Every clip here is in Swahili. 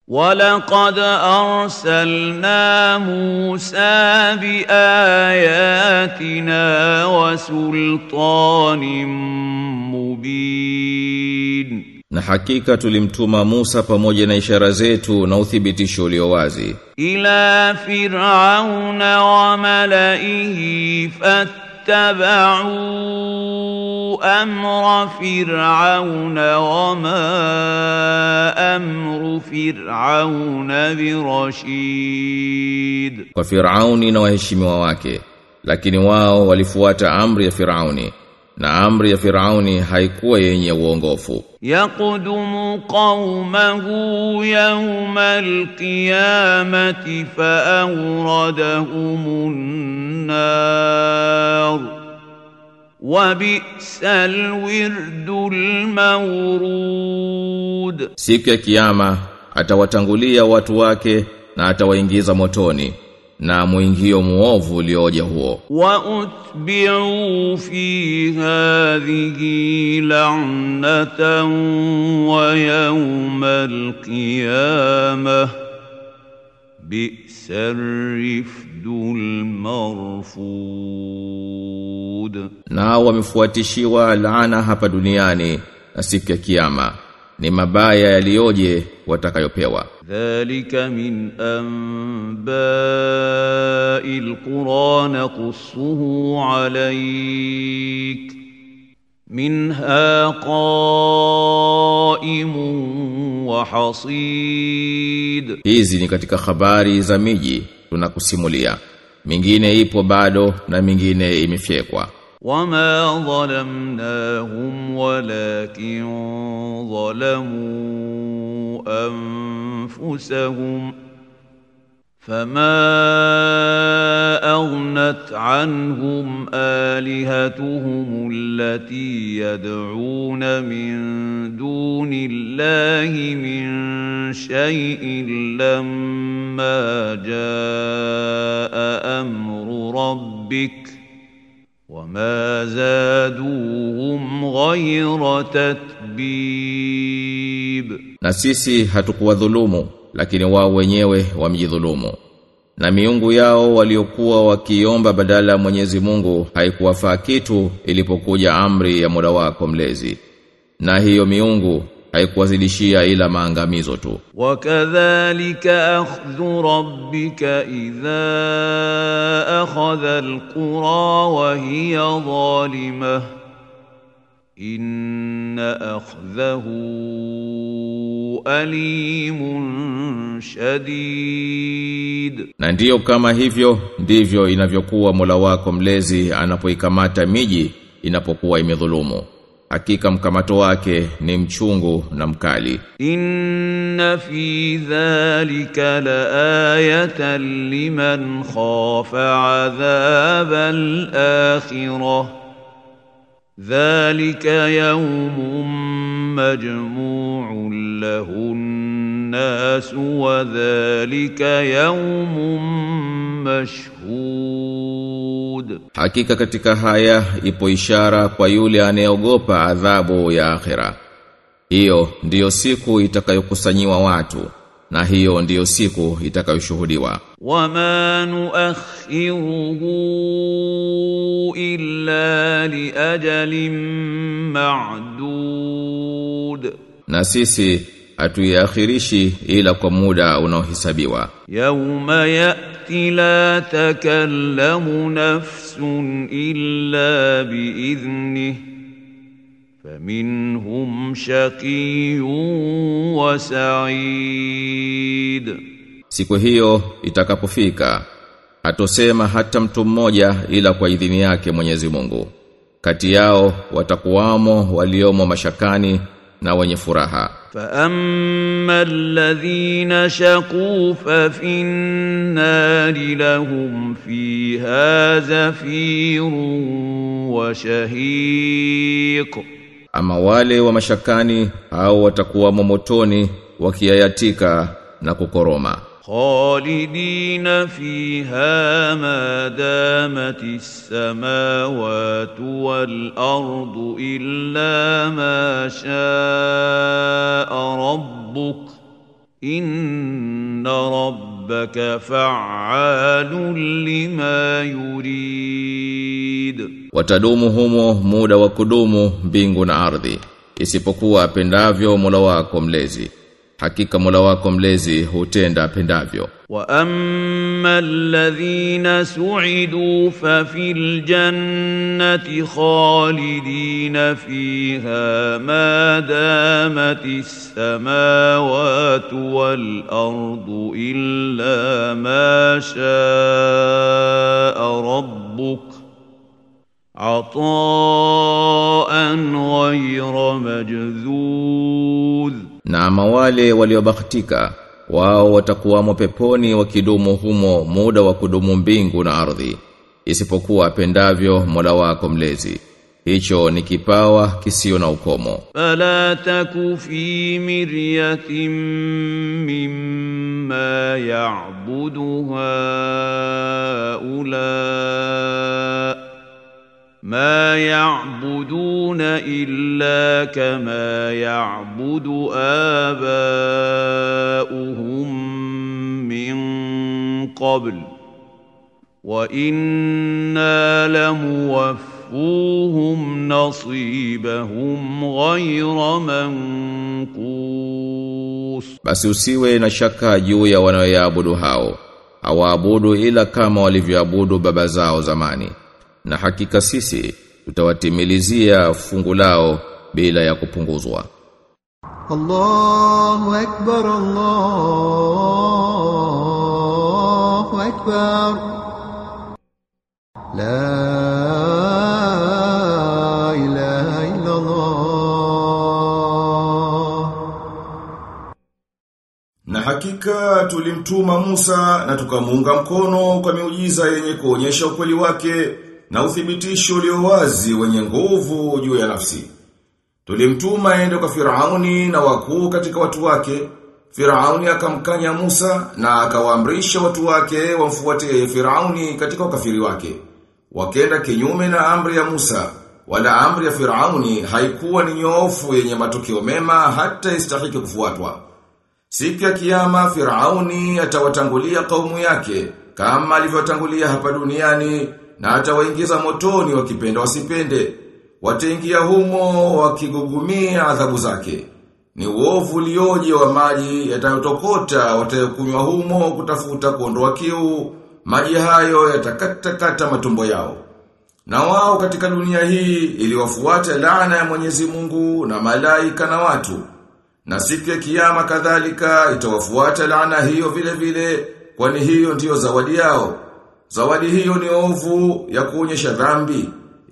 ولقد أرسلنا موسى بآياتنا وسلطان مبين Na hakika tulimtuma Musa pamoja na ishara zetu na uthibitisho ulio wazi إلى فرعون وملئه فاتبعوا أمر فرعون وما أمر فرعون برشيد kwa Firauni na waheshimiwa wake lakini wao walifuata amri ya Firauni na amri ya Firauni haikuwa yenye uongofu يقدم قومه يوم القيامة فأوردهم النار وبئس الورد المورود siku ya kiyama atawatangulia watu wake na atawaingiza motoni na muingio muovu ulioja huo وأتبعوا في هذه لعنة ويوم القيامة بئس الرفد المرفود nao wamefuatishiwa laana hapa duniani na siku ya kiyama ni mabaya yaliyoje watakayopewa ذلك من أنباء القرى نقصه عليك منها قائم وحصيد hizi ni katika habari za miji tunakusimulia mingine ipo bado na mingine imefyekwa وما ظلمناهم ولكن ظلموا أنفسهم فما أغنت عنهم آلهتهم التي يدعون من دون الله من شيء لما جاء أمر ربك ۖ وما زادوهم غير تتبيب na sisi hatukuwadhulumu lakini wao wenyewe wamjidhulumu na miungu yao waliokuwa wakiomba badala ya Mwenyezi Mungu haikuwafaa kitu ilipokuja amri ya Mola wako mlezi na hiyo miungu haikuwazidishia ila maangamizo tu وكذلك أخذ ربك إذا أخذ القرى وهي ظالمة إن أخذه أليم شديد na ndiyo kama hivyo ndivyo inavyokuwa Mola wako mlezi anapoikamata miji inapokuwa imedhulumu hakika mkamato wake ni mchungu na mkali إن في ذلك لآية لمن خاف عذاب الآخرة ذلك يوم مجموع له الناس وذلك يوم مشهود Hakika katika haya ipo ishara kwa yule anayeogopa adhabu ya akhira. Hiyo ndiyo siku itakayokusanyiwa watu na hiyo ndiyo siku itakayoshuhudiwa. وما نؤخره إلا لأجل معدود Na sisi hatuiakhirishi ila kwa muda unaohesabiwa. يوم يأتي لا تكلم نفس إلا بإذنه فمنهم شقي وسعيد Siku hiyo itakapofika hatosema hata mtu mmoja ila kwa idhini yake Mwenyezi Mungu. Kati yao watakuwamo waliomo mashakani na wenye furaha. فأما الذين شقوا ففي النار لهم فيها زفير وشهيق Ama wale wa mashakani au watakuwa motoni wakiayatika na kukoroma. خالدين فيها ما دامت السماوات والأرض إلا ما شاء ربك inna rabbaka fa'alun lima yurid Watadumu humo muda wa kudumu mbingu na ardhi isipokuwa apendavyo Mola wako mlezi hakika Mola wako mlezi hutenda apendavyo واما الذين سعدوا ففي الجنه خالدين فيها ما دامت السماوات والارض الا ما شاء ربك عطاء غير مجذوذ na ama wale waliobahatika wao watakuwamo peponi wakidumu humo muda wa kudumu mbingu na ardhi isipokuwa apendavyo Mola wako mlezi hicho ni kipawa kisio na ukomo فلا تك في مرية مما يعبد هؤلاء ما يعبدون إلا كما يعبد آباؤهم من قبل وإنا لموفوهم نصيبهم غير منقوص basi usiwe na shaka juu ya wanaoyaabudu hao hawaabudu ila kama walivyoabudu baba zao zamani na hakika sisi tutawatimilizia fungu lao bila ya kupunguzwa الله أكبر الله أكبر لا إله إلا الله Na hakika tulimtuma Musa na tukamuunga mkono kwa miujiza yenye kuonyesha ukweli wake na uthibitisho ulio wazi wenye nguvu juu ya nafsi. Tulimtuma aende kwa Firauni na wakuu katika watu wake. Firauni akamkanya Musa na akawaamrisha watu wake wamfuatie Firauni katika ukafiri wake. Wakenda kinyume na amri ya Musa, wala amri ya Firauni haikuwa ni nyoofu yenye matokeo mema hata istahiki kufuatwa. Siku ya kiyama Firauni atawatangulia kaumu yake kama alivyotangulia hapa duniani na atawaingiza motoni wakipenda wasipende. Wataingia humo wakigugumia adhabu zake. Ni uovu ulioje wa maji yatayotokota watayokunywa humo kutafuta kuondoa kiu. Maji hayo yatakatakata matumbo yao. Na wao katika dunia hii iliwafuata laana ya Mwenyezi Mungu na malaika na watu. Na siku ya kiyama kadhalika itawafuata laana hiyo vile vile kwani hiyo ndiyo zawadi yao. Zawadi hiyo ni ovu ya kuonyesha dhambi.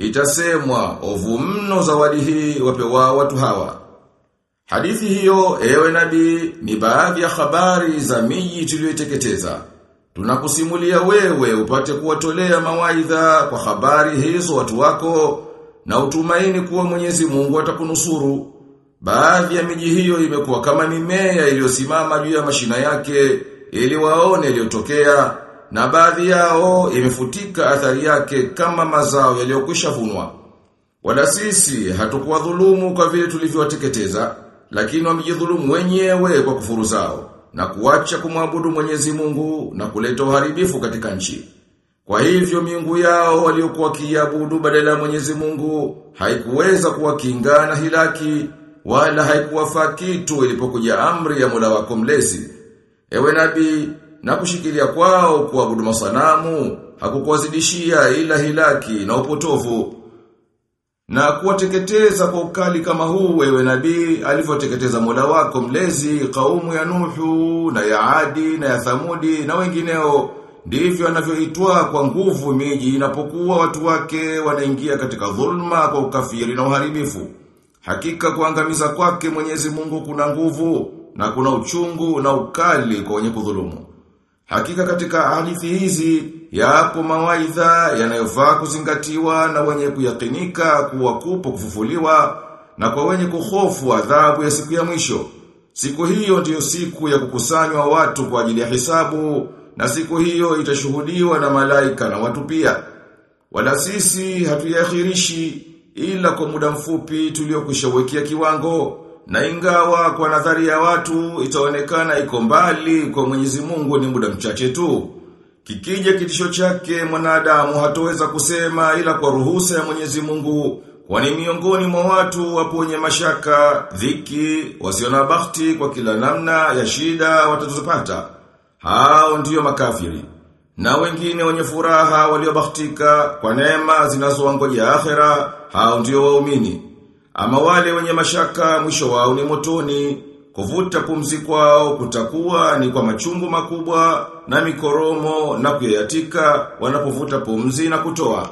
Itasemwa ovu mno zawadi hii wapewa watu hawa. Hadithi hiyo ewe nabii ni baadhi ya habari za miji tuliyoiteketeza. Tunakusimulia wewe upate kuwatolea mawaidha kwa habari hizo watu wako na utumaini kuwa Mwenyezi Mungu atakunusuru. Baadhi ya miji hiyo imekuwa kama mimea iliyosimama juu ya mashina yake ili waone iliyotokea na baadhi yao imefutika athari yake kama mazao yaliyokwisha vunwa. Wala sisi hatukuwa dhulumu kwa vile tulivyowateketeza, lakini wamejidhulumu wenyewe kwa kufuru zao na kuacha kumwabudu Mwenyezi Mungu na kuleta uharibifu katika nchi. Kwa hivyo miungu yao waliokuwa kiabudu badala ya Mwenyezi Mungu haikuweza kuwakinga na hilaki wala haikuwafaa kitu ilipokuja amri ya Mola wako mlezi. Ewe nabii, na kushikilia kwao kuabudu masanamu hakukuwazidishia ila hilaki na upotovu. Na kuwateketeza kwa ukali kama huu ewe nabii alivyoteketeza Mola wako mlezi kaumu ya Nuhu na ya Adi na ya Thamudi na wengineo ndivyo anavyoitwa kwa nguvu miji inapokuwa watu wake wanaingia katika dhulma kwa ukafiri na uharibifu. Hakika kuangamiza kwake Mwenyezi Mungu kuna nguvu na kuna uchungu na ukali kwa wenye kudhulumu. Hakika katika hadithi hizi yapo mawaidha yanayofaa kuzingatiwa na wenye kuyakinika kuwa kupo kufufuliwa na kwa wenye kuhofu adhabu ya siku ya mwisho. Siku hiyo ndiyo siku ya kukusanywa watu kwa ajili ya hisabu na siku hiyo itashuhudiwa na malaika na watu pia. Wala sisi hatuyakhirishi ila kwa muda mfupi tuliokushawekea kiwango Na ingawa kwa nadhari ya watu itaonekana iko mbali kwa Mwenyezi Mungu ni muda mchache tu. Kikija kitisho chake mwanadamu hatoweza kusema ila kwa ruhusa ya Mwenyezi Mungu kwani miongoni mwa watu wapo wenye mashaka, dhiki, wasio na bahati kwa kila namna ya shida watazopata. Hao ndiyo makafiri. Na wengine wenye furaha waliobahatika kwa neema zinazowangojea akhera, hao ndiyo waumini. Ama wale wenye mashaka mwisho wao ni motoni, kuvuta pumzi kwao kutakuwa ni kwa machungu makubwa na mikoromo na kuyayatika wanapovuta pumzi na kutoa.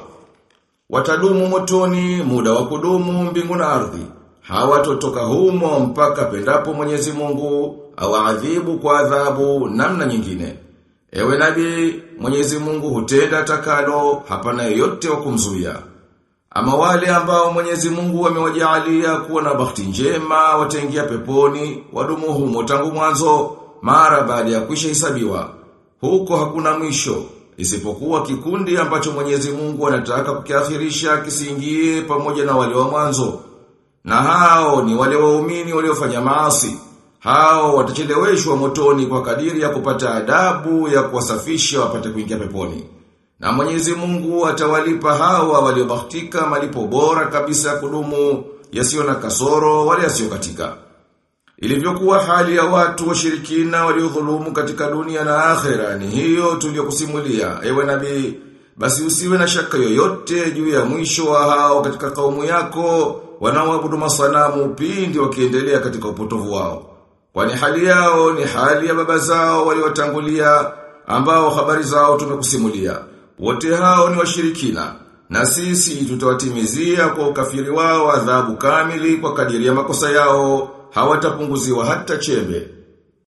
Watadumu motoni muda wa kudumu mbingu na ardhi. Hawatotoka humo mpaka pendapo Mwenyezi Mungu awaadhibu kwa adhabu namna nyingine. Ewe nabii, Mwenyezi Mungu hutenda takalo, hapana yeyote wa kumzuia. Ama wale ambao Mwenyezi Mungu amewajaalia kuwa na bahati njema wataingia peponi, wadumu humo tangu mwanzo, mara baada ya kuisha hisabiwa. Huko hakuna mwisho, isipokuwa kikundi ambacho Mwenyezi Mungu anataka kukiakhirisha kisiingie pamoja na wale wa mwanzo. Na hao ni wale waumini waliofanya maasi. Hao watacheleweshwa motoni kwa kadiri ya kupata adabu ya kuwasafisha wapate kuingia peponi. Na Mwenyezi Mungu atawalipa hawa waliobahatika malipo bora kabisa ya kudumu yasiyo na kasoro wala yasiyo katika. Ilivyokuwa hali ya watu washirikina waliodhulumu katika dunia na akhera ni hiyo tuliyokusimulia ewe nabii basi usiwe na shaka yoyote juu ya mwisho wa hao katika kaumu yako wanaoabudu masanamu pindi wakiendelea katika upotovu wao. Kwani hali yao ni hali ya baba zao waliotangulia ambao habari zao tumekusimulia. Wote hao ni washirikina na sisi tutawatimizia kwa ukafiri wao adhabu kamili kwa kadiri ya makosa yao hawatapunguziwa hata chembe.